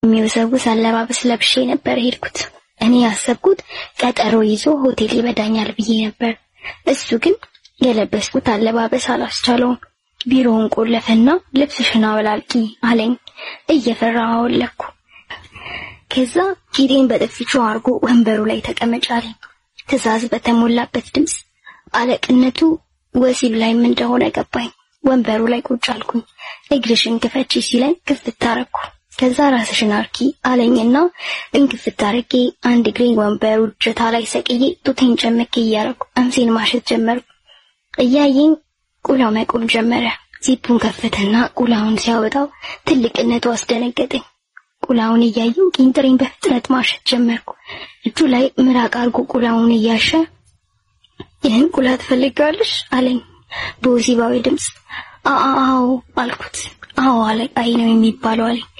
የሚወዘውዝ አለባበስ ለብሼ ነበር ሄድኩት። እኔ ያሰብኩት ቀጠሮ ይዞ ሆቴል ይበዳኛል ብዬ ነበር። እሱ ግን የለበስኩት አለባበስ አላስቻለውም። ቢሮውን ቆለፈና ልብስሽን አወላልቂ አለኝ። እየፈራሁ አወለኩ። ከዛ ፊቴን በጥፊቹ አድርጎ ወንበሩ ላይ ተቀመጭ አለኝ። ትዕዛዝ በተሞላበት ድምፅ አለቅነቱ ወሲብ ላይም እንደሆነ ገባኝ። ወንበሩ ላይ ቁጭ አልኩኝ። እግርሽን ክፈቺ ሲለኝ ክፍት አረኩ። ከዛ ራስሽን አርኪ አለኝና እንክፍት አርጌ አንድ እግሬን ወንበሩ እጀታ ላይ ሰቅዬ ጡቴን ጨምቄ እያረኩ አምሴን ማሸት ጀመርኩ። እያየኝ ቁላው መቆም ጀመረ። ዚፑን ከፈተና ቁላውን ሲያወጣው ትልቅነቱ አስደነገጠኝ። ቁላውን እያየው ቂንጥሬን በፍጥነት ማሸት ጀመርኩ። እጁ ላይ ምራቅ አርጎ ቁላውን እያሸ ይህን ቁላ ትፈልጊዋለሽ አለኝ በወሲባዊ ድምፅ። አዎ አልኩት። አዎ አለቃይ ነው የሚባለው አለኝ።